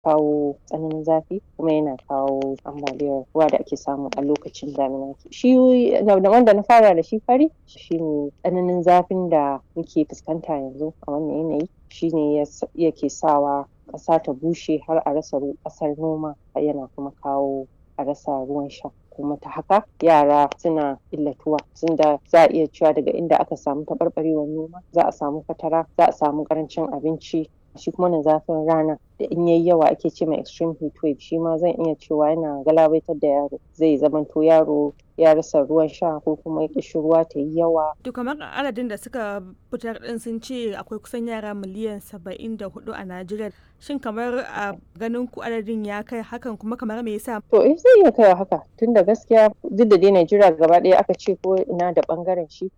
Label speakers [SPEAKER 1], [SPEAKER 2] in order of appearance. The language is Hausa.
[SPEAKER 1] kawo tsananin zafi kuma yana kawo ambaliyar ruwa da ake samu a lokacin damina shi wanda na fara da shi fari shine tsananin zafin da muke fuskanta yanzu a wannan yanayi shine yake sawa ƙasa ta bushe har a rasa ƙasar noma yana kuma kawo a rasa ruwan sha kuma ta haka yara suna illatuwa tunda za a iya cewa daga inda aka samu taɓarɓarewar noma za a samu fatara za a samu ƙarancin abinci shi kuma wannan zafin rana da in yayi yawa ake ce mai extreme heat wave shi ma zan iya cewa yana galabaitar da yaro zai zamanto yaro ya rasa ruwan sha ko kuma ƙishirwa ta yi yawa.
[SPEAKER 2] To kamar adadin da suka fitar ɗin sun ce akwai kusan yara miliyan saba'in da hudu a Najeriya. Shin kamar a ganin ku adadin ya kai hakan kuma kamar me yasa?
[SPEAKER 1] To eh zai iya kaiwa haka tunda gaskiya duk da dai Najeriya gaba ɗaya aka ce ko ina da ɓangaren shi